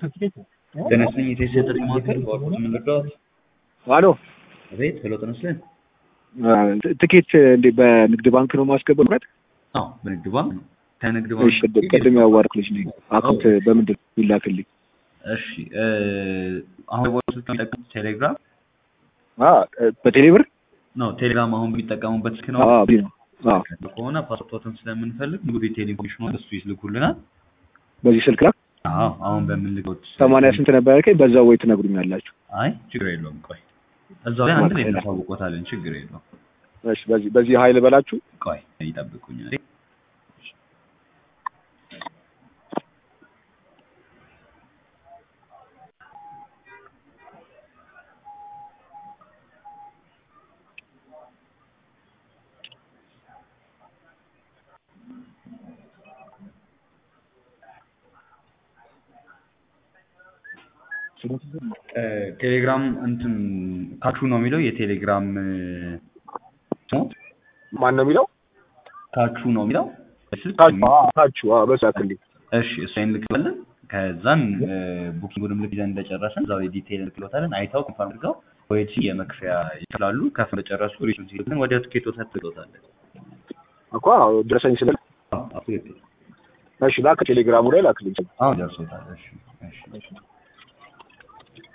ተነስተኝ የተሰጠኝ ማዕከል በአውቶቡስ የምንረዳት አሎ ቤት ሄሎ ተነስለን ትኬት እንዴ በንግድ ባንክ ነው ማስገባት? አዎ በንግድ ባንክ ነው ከንግድ እሺ ባንክ ቅድም ያዋርክ ልጅ ነኝ። አካውንት በምንድን ነው ይላክልኝ? እሺ እ አሁን በቦታ ስልክ የሚጠቀሙት ቴሌግራም አ በቴሌ ብር ነው ቴሌግራም አሁን የሚጠቀሙበት ስልክ ነው አ ቢ ነው አ ከሆነ ፓስፖርትን ስለምንፈልግ ሙሉ ዲቴል ኢንፎርሜሽን እሱ ይልኩልናል በዚህ ስልክ ላይ አዎ አሁን በምንልከው ሰማንያ ስንት ነበር ያልከኝ? በዛው ወይ ትነግሩኛላችሁ? አይ ችግር የለውም ቆይ እዛው ላይ አንድ ላይ እናሳውቆታለን ችግር የለውም እሺ በዚህ በዚህ ኃይል በላችሁ ቆይ ይጠብቁኝ እ ቴሌግራም እንትን ካቹ ነው የሚለው የቴሌግራም እ ስሙ ማን ነው የሚለው? ካቹ ነው የሚለው ስልክ ታችሁ አ ታችሁ አ በሱ ያክልኝ። እሺ እሱን እንልክለን ከዛን እ ቡኪንጉንም ልክ ይዘን እንደጨረስን እዛው ላይ ዲቴይል እንልክሎታለን አይተው ኮንፈርም አድርገው ወይት የመክፈያ ይችላሉ ከፍ እንደጨረሱ ሪሱን ሲልክልን ወደ ትኬት ወሰድ ትሎታለን እኮ አዎ ድረሰኝ ስለ አዎ ትክክል እሺ ላክ ቴሌግራሙ ላይ ላክልኝ። አሁን ደርሶታል እሺ እሺ